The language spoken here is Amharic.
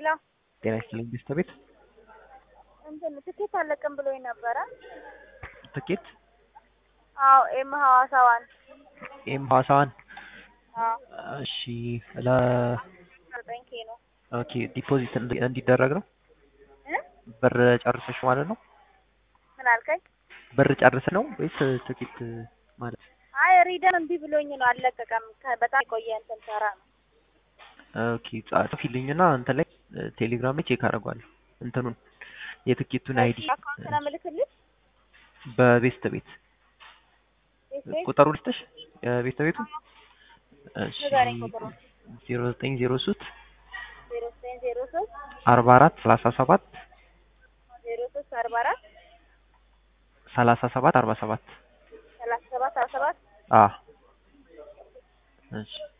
ሄሎ ጤና ይስጥልኝ ሚስት ቤት እንትን ትኬት አለቅም ብሎኝ ነበረ። ትኬት አዎ ኤም ሐዋሳዋን ኤም ሐዋሳዋን አዎ እሺ ለ ዘጠኝ ኬ ነው ኦኬ ዲፖዚት እንዲ- እንዲደረግ ነው እ ብር ጨርሰሽ ማለት ነው ምን አልከኝ? ብር ጨርስ ነው ወይስ ትኬት ማለት አይ ሪደን እምቢ ብሎኝ ነው አልለቀቀም። ከ- በጣም የቆየ እንትን ሰራ ነው። ኦኬ ጻፊልኝና እንትን ላይ ቴሌግራም ላይ ቼክ አደርገዋለሁ እንትኑን የትኬቱን አይዲ አካውንት ነው የምልክልሽ። በቤስት ቤት ቤት ቤት ቁጥሩ ልስጥሽ የቤስት ቤቱ እሺ ንገረኝ ቁጥሩን። ዜሮ ዘጠኝ ዜሮ ሶስት ዜሮ ዘጠኝ ዜሮ ሶስት አርባ አራት ሰላሳ ሰባት ዜሮ ሶስት አርባ አራት ሰላሳ ሰባት አርባ ሰባት ሰላሳ ሰባት አርባ ሰባት አ እሺ